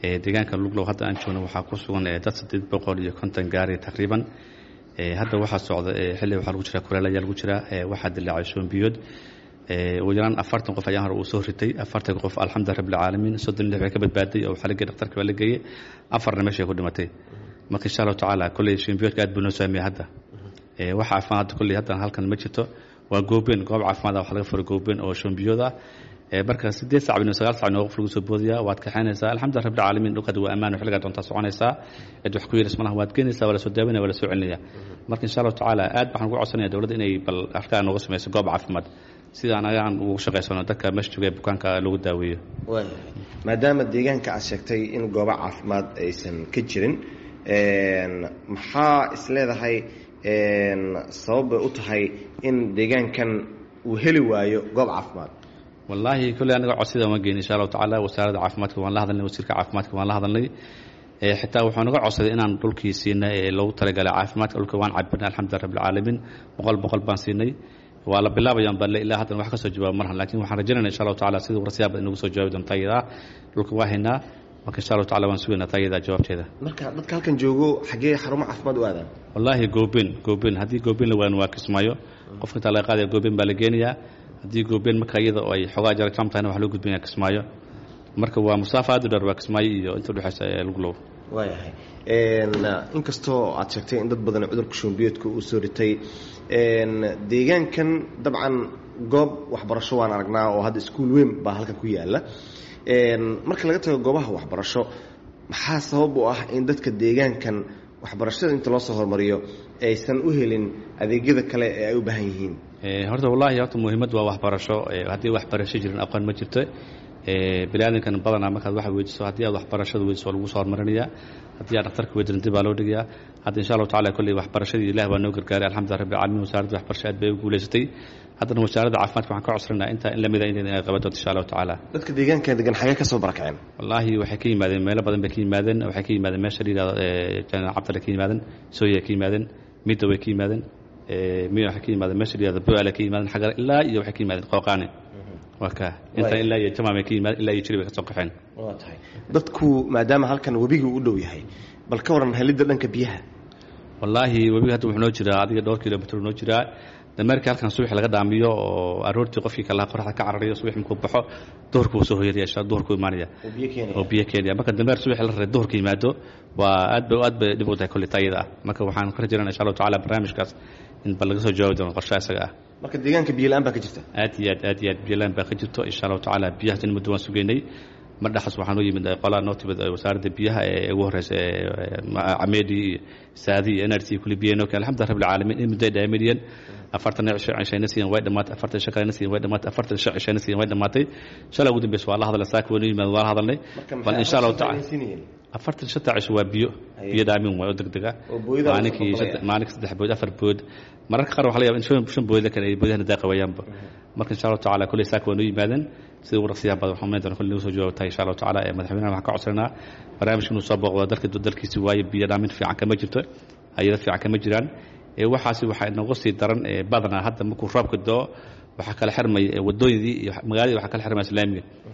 deegaanka luglow hadda aan joogno waxaa ku sugan dad siddeed boqol iyo konton gaari taqriiban hadda waxaa socda xilli waxaa lagu jira kuleel ayaa lagu jira waxaa dilaacay shoombiyood ugu yaraan afartan qof ayaa hore uu soo ritay afartan qof alxamdulilah rabbilcaalamiin soddon lix way ka badbaaday oo waxaa la geeyay dhakhtarka baa la geeyey afarna meeshay ku dhimatay marka insha allahu tacaala kolley shoombiyoodka aad buu noo saameeyey hadda wax caafimaad hadda kolley haddan halkan ma jirto waa goobeen goob caafimaad wax laga furay goobeen oo shoombiyood ah marka sideed sac bino sagaal sac inoo qof lagu soo boodaya waad kaxaynaysaa alxamdulilah rabbil caalamiin dhulkaad waa ammaan xilligaa doontaa soconaysaa cid wax ku yeelis malaha waad geenaysaa waa la soo daawanaya waa la soo celinaya marka insha allahu tacaala aad waxaan ugu codsanaya dowladda inay bal halkaa nooga samayso goob caafimaad sida anaga aan ugu shaqaysano dadka meesha jooga ee bukaanka lagu daaweeyo maadaama deegaanka aad sheegtay in goobo caafimaad aysan ka jirin maxaa isleedahay sabab bay u tahay in deegaankan uu heli waayo goob caafimaad wallaahi kolley anaga codsida ma geyn insha allahu tacaala wasaaradda caafimaadka waan la hadalnay wasiirka caafimaadka waan la hadalnay xitaa wuxuu naga codsaday inaan dhulkii siinay ee loogu talagalay caafimaadka dhulka waan cabirnay alxamdulilah rabbilcaalamiin boqol boqol baan siinay waa la bilaabayaan balle ilaa haddan wax ka soo jawaaba marhan lakin waxaan rajaynayna insha allahu tacala sidii warsiyaaba inagu soo jawaabi doonta iyada dhulka waa haynaa marka insha allahu tacala waan sugaynaa taayada jawaabteeda marka dadka halkan joogo xaggee xarumo caafimaad u aadaan wallaahi goobeen goobeen haddii goobeen la waan waa kismaayo qofka intaa laga qaadaya goobeen baa la geenayaa haddii goobeen marka iyada oo ay xoogaa jara jam tahayna wax loo gudbinaya kismaayo marka waa musaafa aad u dheer waa kismaayo iyo inta udhexaysa ee luglow waayahay inkastoo aad sheegtay in dad badan cudurka shumbiyoodka uu soo ritay deegaankan dabcan goob waxbarasho waan aragnaa oo hadda iskuul weyn baa halkan ku yaala marka laga tago goobaha waxbarasho maxaa sabab u ah in dadka deegaankan waxbarashada inta loo soo hormariyo aysan u helin adeegyada kale ee ay u baahan yihiin horta wallahi horta muhiimad waa waxbarasho haddii waxbarasho jirin aqoon ma jirto biniaadankan badanaa markaad wax weydiiso haddii aad waxbarashada weydiso waa lagu soo hormarinaya haddii aad dhakhtarka weydirin dib baa loo dhigayaa hadda insha allahu tacala kolley waxbarashadii ilah baa noo gargaaray alxamdulilah rabbil caalamiin wasaaradda waxbarasho aad bay u guulaysatay haddana wasaaradda caafimaadka waxaan ka codsananaa intaa in lamida inay qaban doonto insha allahu tacaala dadka deegaankan degan xagee ka soo barakaceen wallaahi waxay ka yimaadeen meelo badan bay ka yimaadeen waxay ka yimaadeen meesha la yidhahdo janan cabdale ka yimaadeen sooya ka yimaadeen midda way ka yimaadeen miya waxay ka yimaadeen meesha la yidhahdo boale ka yimaadeen xagar ilaa iyo waxay ka yimaadeen qooqaane waa ka inta ilaa iyo jamaam ay ka yimaadeen ilaa iyo jiri bay ka soo qaxeen waa tahay dadku maadaama halkan webigu u dhow yahay bal ka waran helidda dhanka biyaha wallaahi webiga hadda wuxuu noo jiraa adiga dhowr kilomitr noo jiraa dameerkii halkan subaxi laga dhaamiyo oo aroortii qofkii kalaha qoraxda ka cararayo subax markuu baxo duhurku wuu soo hoyanaya insha duhurku imaanaya oo biyo keenaya marka dameer subaxi la raray duhurka yimaado waa aad bay aad bay dhib u tahay kolley taayada ah marka waxaan ka rajaynana insha allahu tacala barnaamijkaas in bal laga soo jawaabi doono qorshaha isaga ah marka deegaanka biyo la-aan baa ka jirta aad iyo aad aad iyo aad biyo la-aan baa ka jirto insha allahu tacala biyahaas in muddo waan sugeynay mar dhexas waxaa noo yimid qolaa noo timid wasaaradda biyaha ee ugu horeysa cameedi iyo saadi iyo nrc kulli biyaha noo keen alxamdulilah rabbil caalamiin in muddo ay dhaamidiyeen afartan cishayna siiyan way dhamaatay afartan shan kalena siiyan way dhamaatay afartan shan cishayna siiyan way dhamaatay shalay ugu dambeysa waa la hadalay saaka waynu yimaad waa la hadalnay bal insha allahu tacala afartan shanta cisho waa biyo biyo dhaamin waay oo degdega maalinkii maalinkii saddex bood afar bood mararka qaar waxa la yaba in shan shan bood kale ay boodahana daaqawayaanba marka insha allahu tacala kulley saaka waynu yimaadeen sida ugu raqsiyaha badan waxaan doona kulli nagu soo jawaabtahay insha allahu tacala ee madaxweynaha waxaan ka codsanaa barnaamijka inuu soo booqdo dalka dalkiisi waayo biyo dhaamin fiican kama jirto hayado fiican kama jiraan waxaasi waxaa inagu sii daran badanaa hadda markuu roobka doo waxaa kala xirmaya wadooyadii iyo magaaladii waxaa kala xirmaya islaamiga